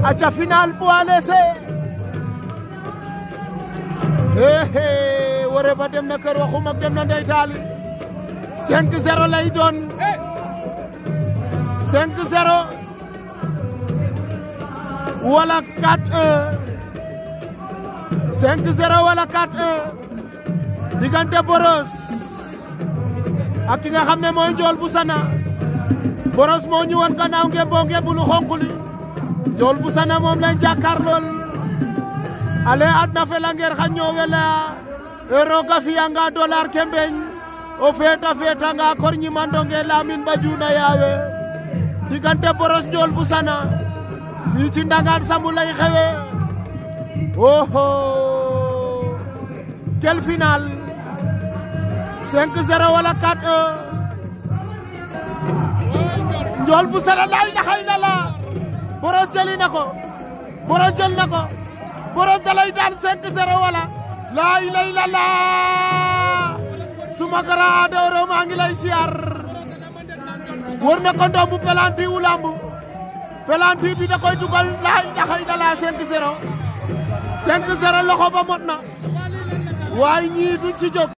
aca final poids léger hehe wore ba dem na kër waxum ak dem na ndey taali 5-0 lay doon 5-0 wala 4-1 5-0 wala 4-1 diggante Boros ak ki nga xam ne mooy Njool bu Sana Boros moo ñu woon gannaaw ngeen boo ngeen bu lu xonq li Njool bu Sana moom lañ jàkkaar lool ale adna felangeer xa ñoowela e roga fiyanga dollar ke mbeñ o feeta feetanga kor ñimandonge Lamin Badiouna yaawe diggante Boros Njool bu Sana fii ci Ndangaan Sambu lay xewe oho quel final 5-0 wala 4-1 Njool bu Sana laa ilaha illallah Boros jëli na ko Boros jël na ko Boros dalay daan 5-0 wala laa ilaha illallah suma gara adooro maa ngi lay siyaar wër na ko ndombu pelanti wu lamb pelanti bi da koy dugal laa ilaha illallah 5-0 5-0 loxo ba mot na waaye ñii du ci jóg